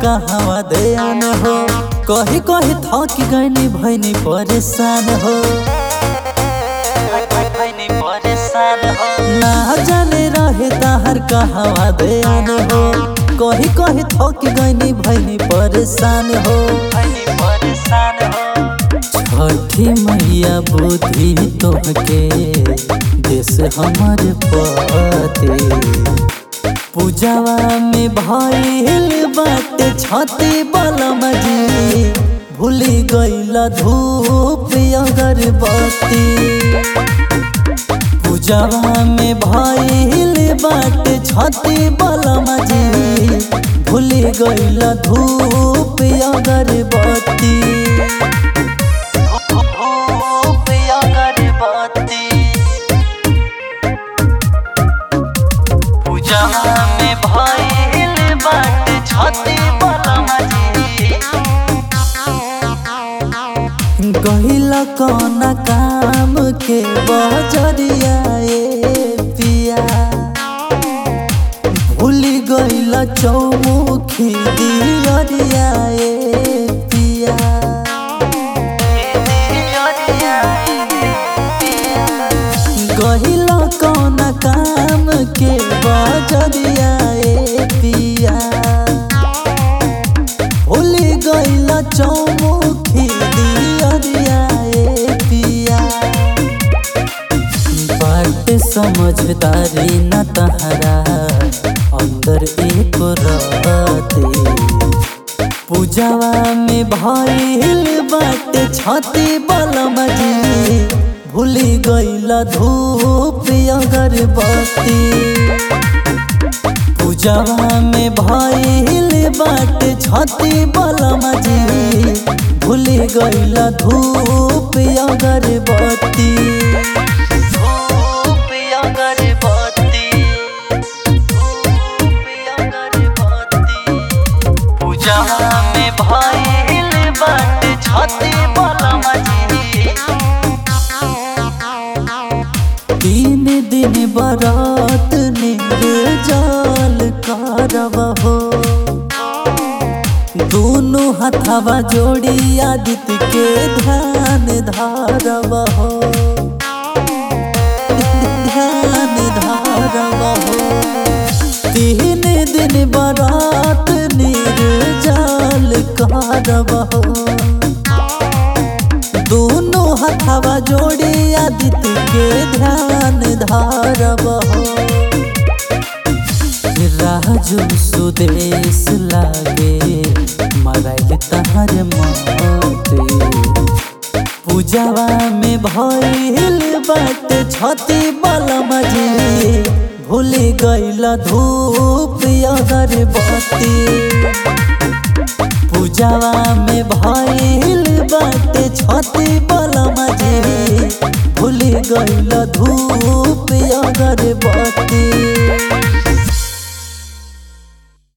कहवा दयान हो कही कही थक गईनी भैनी परेशान हो भैनी परेशान हो ना जाने रहे ताहर कहवा दयान हो कही कही थक गईनी भैनी परेशान हो भैनी परेशान हो छठी मैया बुद्धि तोहके देश हमर पते पूजावा में भइल बाटे छती बलम जी भूली गइल धूप अगरबत्ती पूजावा में भइल बाटे छती बलम जी भूली गइल धूप अगरबत्ती धूप अगरबत्ती पूजा में भइल बाटे छती बलमा जी गहिल कौन काम के बजरिया ए पिया भूल गइल चौमुखी दियरिया ए पिया गहिल कौन काम के बजरिया ए पिया भूल गइल चौमुखी दियरिया ए पिया बात समझदारी न तहरा अंदर एक रहते पूजावा में भइल बाटे छती बलम जी भूली गइल धूप अगरबत्ती पूजावा में भइल बाटे छती बलम जी भूली गइल धूप अगरबत्ती धूप अगरबत्ती धूप अगरबत्ती पूजावा में भइल बाटे छती बलम जी तीन दिन बरात निर्जल करब हो दोनों हथवा जोड़ी आदित्य के ध्यान धारब हो ध्यान धारब हो तीन दिन बरात निर्जल करब हो दोनों हथवा जोड़ी आदित्य के ध्यान धारब हो राजू सुदेश लागे मराइल तहर मते पूजावा में भइल बाटे छती बलम जी भूल गइल धूप अगरबत्ती पूजावा में भइल बाटे छती बलम जी भूल गइल धूप अगरबत्ती